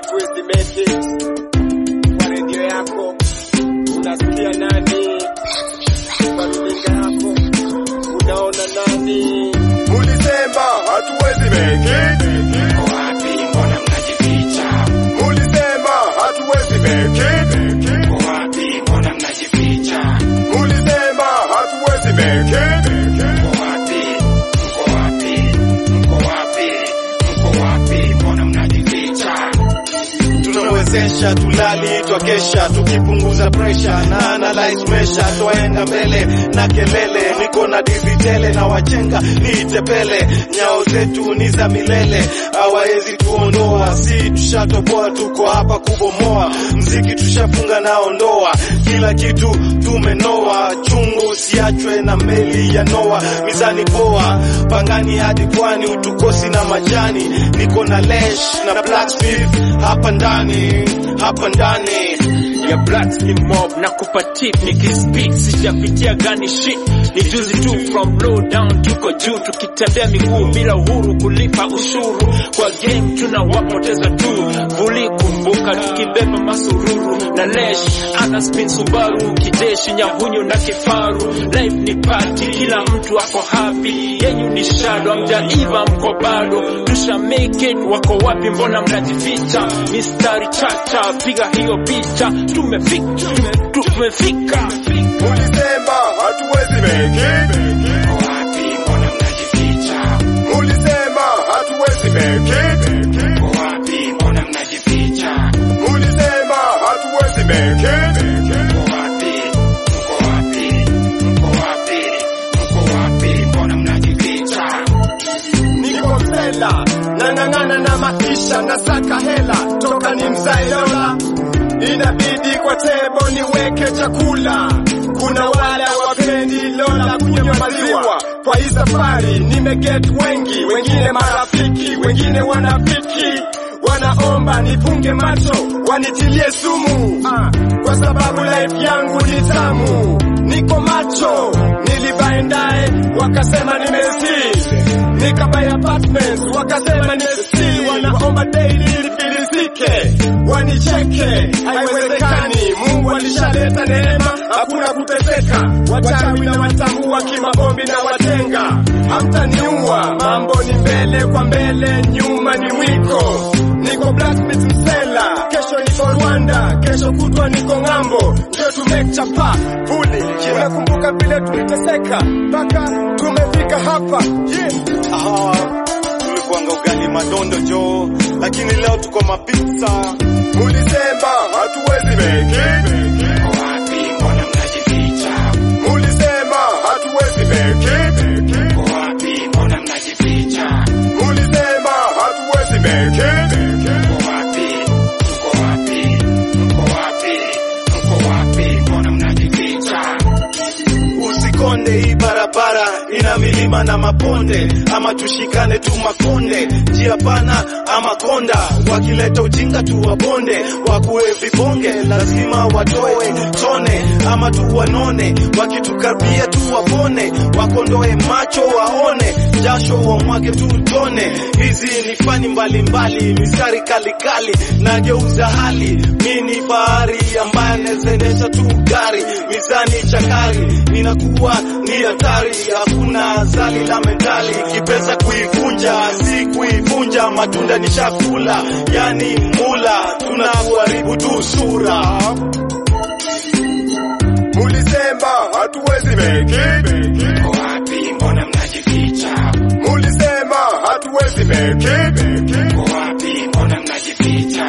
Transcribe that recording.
hatuwezi make it. Kwa redio yako unasikia nani? Kwa runinga yako unaona nani? Mulisema hatuwezi make it. Mko wapi? Mbona mnajificha? Mulisema hatuwezi make it. Mko wapi? Mbona mnajificha? Mulisema hatuwezi make it. Mko wapi? Mko wapi? Mko wapi? Mko wapi? Mbona mnajificha? tunawezesha tulali twakesha tukipunguza presha na analyze mesha twaenda mbele na kelele niko na divitele na wachenga niitepele nyao zetu ni za milele hawawezi tuondoa si tushatoboa tuko hapa kubomoa mziki tushafunga nao ndoa kila kitu tumenoa chungu usiachwe na meli ya noa mizani poa pangani hadi pwani utukosi na majani niko na lesh na blacksmith hapa ndani hapa ndani ya blacks ni mob na kupa tip nikispeak sijapitia gani shit ni juzi tu from low down tuko juu tukitembea miguu bila uhuru kulipa ushuru kwa game tunawapoteza tu vuli kumbuka tukibeba masururu na lesh ana spin subaru kijeshi nyahunyu na kifaru life ni party kila mtu ako happy yenyu ni shadow amjaiva mko bado tusha make it wako wapi mbona mnajificha mistari chacha piga hiyo picha tumefika tume- tumefika Mulisema hatuwezi make it. Mko wapi? Mbona mnajificha? Mulisema hatuwezi make it. Mko wapi? Mbona mnajificha? Mulisema hatuwezi make it. Mko wapi? Mko wapi? Mko wapi? Mko wapi? Mbona mnajificha? Niko msela nang'ang'ana na maisha nasaka hela toka ni mzae Lola, inabidi kwa tebo niweke chakula. Kuna wale wapendi Lola kunywa maziwa. Kwa hii safari nimeget wengi, wengine marafiki, wengine wanafiki wanaomba nifunge macho wanitilie sumu ah, kwa sababu life yangu ni tamu. Niko macho nilivaendae, wakasema nimesi nikabuy apartments wakasema nimesi, wanaomba daily nifilisike, wanicheke, haiwezekani. Mungu alishaleta neema, hakuna kuteseka. Wachawi na watambua kimaombi na watenga, hamtaniua. Mambo ni mbele kwa mbele, nyuma ni mwiko. Niko blacksmith Msela, kesho niko Rwanda, kesho kutwa niko ng'ambo, ndio tumechapa puli. Nakumbuka vile tuliteseka mpaka tumefika hapa yeah. Aha, tulikuanga ugali madondo jo lakini leo tuko mapizza Mulisema hatuwezi make it. Mko wapi? Mbona mnajificha? Mulisema hatuwezi make it. Mko wapi? Mbona mnajificha? Mulisema hatuwezi make it. Mko wapi? Mko wapi? Mko wapi? Mko wapi? Mbona mnajificha? usikonde hii barabara ina milima na maponde ama tushikane tu makonde njia pana ama konda wakileta ujinga tu wabonde wakuwe vibonge lazima watoe tone ama tu wanone wakitukaribia tu wapone wakondoe macho waone jasho wamwage tu tone hizi ni fani mbalimbali mistari kalikali nageuza hali mi ni bahari ambaye anaezaendesha tu gari mizani chakari inakuwa ni hatari hakuna zali la mentali kipesa kuivunja si kuivunja matunda ni chakula yani mula tunakuharibu tu sura Mulisema hatuwezi make it. Mko wapi? Mbona mnajificha? Mulisema hatuwezi make it. Mko wapi? Mbona mnajificha?